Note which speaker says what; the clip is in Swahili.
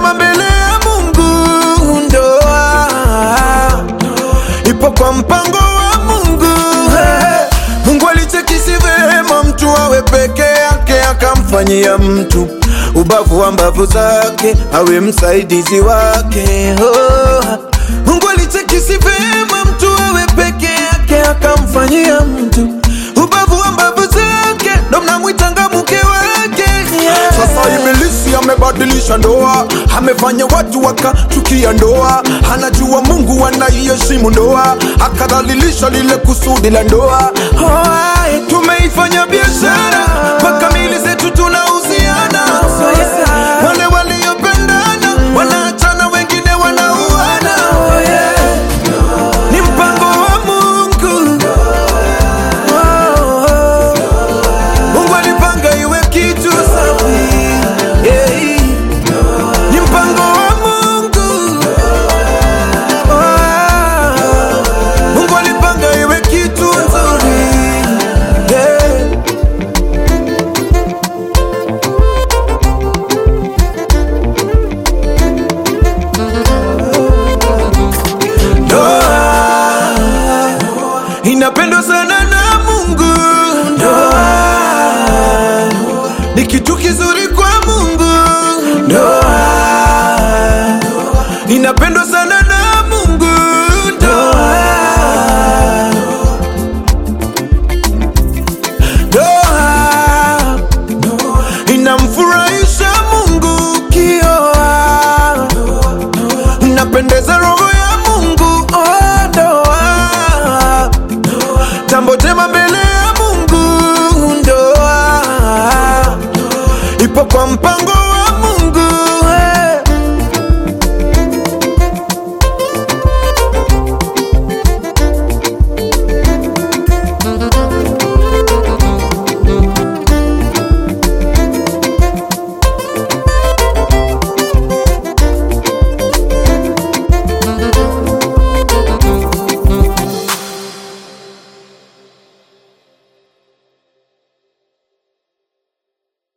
Speaker 1: Nasema mbele ya Mungu ndoa ipo kwa mpango wa Mungu. Hey, Mungu alichekisi vema mtu awe peke yake, akamfanyia mtu ubavu wa mbavu zake awe msaidizi wake. Oh, Mungu alichekisi vema mtu awe peke yake, akamfanyia mtu ubavu wa mbavu zake, ndo mnamwitanga mke wake yeah.
Speaker 2: Sasa ibilisi amebadilisha ndoa, amefanya watu wakachukia ndoa. Anajua Mungu anaiheshimu ndoa, akadhalilisha lile kusudi la ndoa.
Speaker 1: Alright, tumeifanya biashara mpaka mili zetu tuna